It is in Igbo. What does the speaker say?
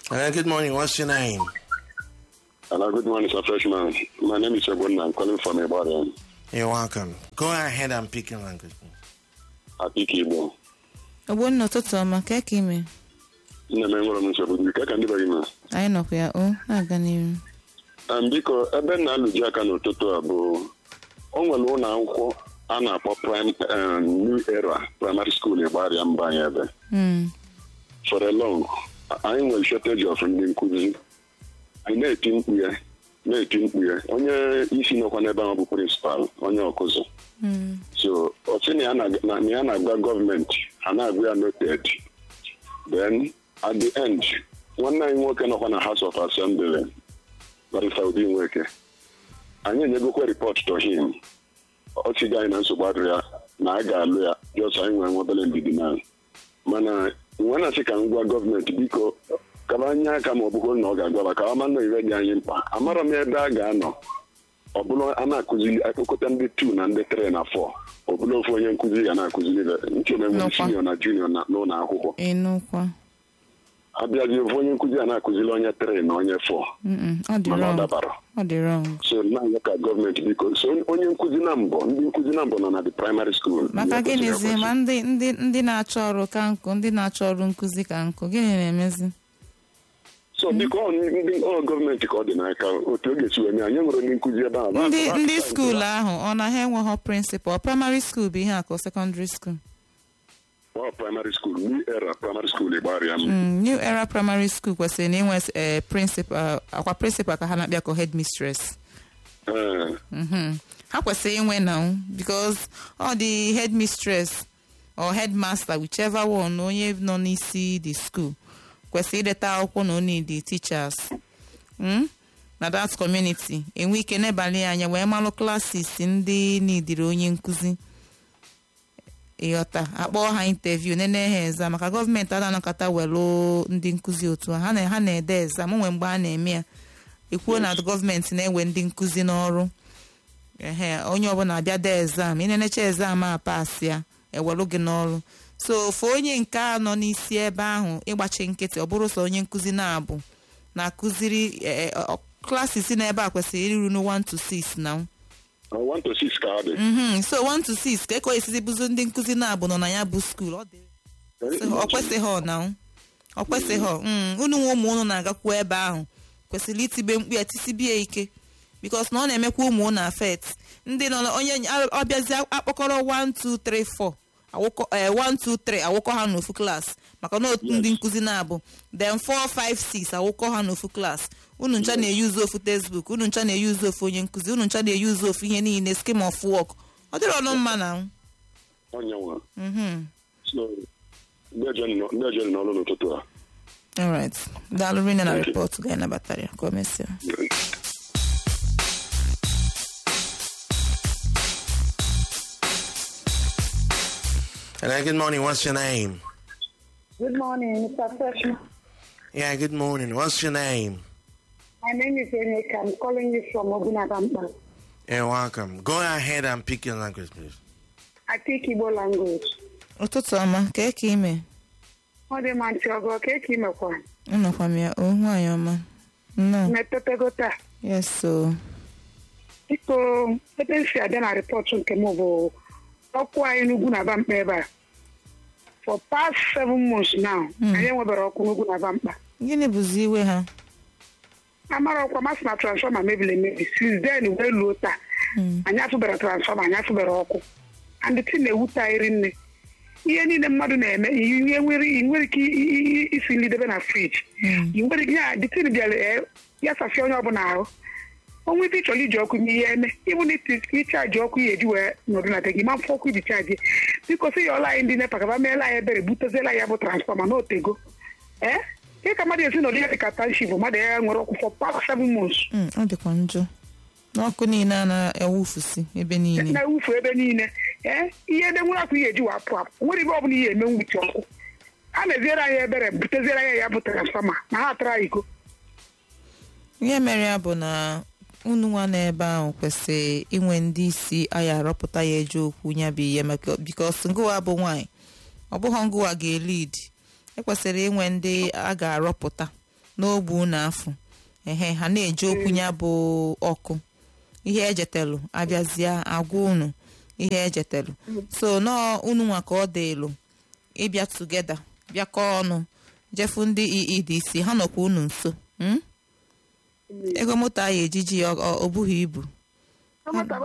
Hello, good morning. What's your name? Hello, good morning, sir, freshman. My name is Ebon. I'm calling from Ibadan. You're welcome. Go ahead and pick your language. I speak Igbo. ogbonna ụtụtụ ọma ka ka ime Nne m enwere m nsogbu dị ka ka ndị bagi ma. anyị nọkwa ya o na-aga n'iru Um, biko ebe m na-alụji aka n'ụtụtụ a bụ o nwere ụlọ akwụkwọ a na-akpọ prime um, new era primary school ịgbarịa mba anyị ebe Mm, for a long anyị nwere shortage of ndị nkụzi anyị na-eti mkpu ya na-eti mkpu ya onye isi nọkwa n'ebe ahụ bụ prịnsịpal onye ọkụzụ mm, so ọ sị na ya na- na na ya na-agwa gọọmenti ha na-agwa ya noted then at the end nwanne anyị nwoke nọkwa na house of assembly barista Obi Nweke anyị enyegokwa report to him ọ sịga anyị na nsogbu adịrị ya na a ga-alụ ya jọs anyị nwere nwebele ndidi na mana nwe na-asị ka m gwa gọọmenti biko kaba anya aka ma ọ bụgo na ọ ga-agwaba ka ọ ma nọ iwe dị anyị mkpa amara m ebe a ga-anọ ọ bụrụ a na-akụzili akpọkọta ndị 2 na ndị 3 na 4 ọ bụrụ ofu onye nkụzi ga na-akụzili nchebe nwere Nọkwa. sinio na junior na n'ụlọ akwụkwọ ịnụkwa abịazi ofu onye nkụzi a na-akụzili onye 3 na onye 4 Mm-mm, ọ dị mana ọ wrong dabara ọ dị wrong so na-ayọ ka gọọmenti biko so onye nkụzi na mbọ ndị nkụzi na mbọ nọ na the primary school maka Ihe kwesịrị gịnịzi ekwesị. ma ndị ndị ndị na-achọ ọrụ ka nkụ ndị na-achọ ọrụ nkụzi ka nkụ gịnị na-emezi so biko ọ ndị ọ gọọmenti ka ọ dị n'aka otu ọ ga-esi wee mee anyị nwere ndị nkụzi ebe ahụ ndị Ba- ba- ndị ba- skuul ahụ ọ na ha enweghị prịnsịpal praịmarị skuul bụ ihe a ka sekọndịrị skuul ọ primary school new era primary school ịgbarịa m Mm, new era primary school kwesịrị na inwe eh, prịnsịpal akwa prịnsịpal ka ha na-akpịa ka headmistress Ee. Mhm. ha kwesịrị inwe na because ọ dị headmistress or headmaster whichever one onye nọ n'isi the school kwesịrị ideta akwụkwọ na onye the teachers mm? na that community enwe ike n'ebalị anya wee malụ klasis ndị nidiri onye nkụzi ịghọta akpọọ ha interview nene ha exam maka gọọmenti ada anakọta welu ndị nkụzi otu a ha na- ha na-ede exam onwe mgbe a na-eme ya ekwuo na gọọmenti na-ewe ndị nkụzi n'ọrụ ehe onye ọbụla abịa dee exam ịnenecha exam a pas ya ewelu gị n'ọrụ so ofu onye nke a nọ n'isi ebe ahụ ịgbachi nkịtị ọ bụrụ sọ onye nkụzi na-abụ na-akụziri eh, eh, ọ- klasis n'ebe a kwesịrị iru n 1 to 6 na Ọ 1 to 6 ka ọ dị mhm so 1 to 6 ka ekọ esizi bụzi ndị nkụzi na-abụ nọ na ya bụ skuul ọ dị ọ kwesịghị na ọ kwesịghị mm, unu nwe ụmụ unu na-agakwu ebe ahụ kwesịrị itibe mkpu ya tisibie ike bikos na ọ na-emekwa ụmụ unu afet ndị nọ na- onye ọbịazi akpọkọrọ 1 2 3 4 awụkọ eh, 1 2 3 awụkọ ha n'ofu klaasị maka na otu ndị nkụzi na-abụ then 4 5 6 awụkọ ha n'ofu klaasị unu ncha na-eyuzu ofu textbook unu ncha na-eyuzu ofu onye nkụzi unu ncha na-eyuzu ofu ihe niile scheme of work ọ dịrị ọnụ mma na onye nwe mhm so ndị ejeni nọ- ndị ejeni n'ọrụ n'ụtụtụ a alright daalụ rinne na Thank you. rịpọtụ ga-anabatara ya ka o mesịa Hello, good morning. What's your name? Good morning, Mr. Freshman. Yeah, good morning. What's your name? My name is Enika. I'm calling you from Ogunabampa. You're welcome. Go ahead and pick your language, please. I speak Igbo language. ụtụtụ ọma ka eke ime Ọ dị ma ntị ọgọ ka eke imekwa. nnọkwa m ya o nwaanyị ọma nnọọ Metotego taa. yes so Biko, ebe m si abịa na rịpọtụ nke m bụ ọkụ anyị n'ugwu na Bamkpa ebe a. For past seven months now, anyị enwebere ọkụ n'ugwu na Bamkpa. gịnị bụzi iwe ha Amara ọkwa masị na transfọma mebiri emebi. Since then wee luo taa. Anyị afụbere transfọma, anyị afụbere ọkụ. And the thing na-ewute anyị rinne. ihe niile mmadụ na-eme ihe nwere ị nwere ike i- i- i- isi nri debe na friji ị nwere ike ya dịtin bịara ee, ya safie onye ọbụla ahụ onwe ebe ị chọrọ iji ọkụ ihe eme ịbụ na ịchaji ọkụ ya eji wee nọdụ na be gị ma mfe ọkụ iji chaji biko sị ya ọla anyị ndị nepa kaba meela anyị ebere buteziela ya bụ transfọma na otego ee ihe ka mmadụ esi nọdụ ya dị ka tanship mmadụ ya nwere ọkụ for past seven months Mm, ọ dịkwa njọ n'ọkụ niile a na-ewufusi ebe niile na-ewufu ebe niile ee ihe ede nwere akwa ihe eji wa apụ apụ nwere ibe ọbụla ihe eme nwuchi ọkụ a na-eziere anyị ebere buteziere anyị ya bụ transfọma na ha atara iko ihe mere ya bụ na unu nwa n'ebe ahụ kwesịrị inwe ndị isi anyị arọpụta ya eje okwu ya bụ ihe maka bikos ngụwa bụ nwaanyị ọ bụghị ngụwa ga-elid ekwesịrị inwe ndị a ga-arọpụta n'ogbe unu afọ ehe ha na-eji okwu ya bụ ọkụ ihe ejetelu abịazie agwa unu ihe ejetelu so nọọ unu nwa ka ọ dịlụ ịbịa tugeda bịakọ ọnụ jefu ndị EEDC ha nọkwa unu nso mm? ego moto ahụ ejiji ya ọ ọ- ọ bụghị ibu Ọ mata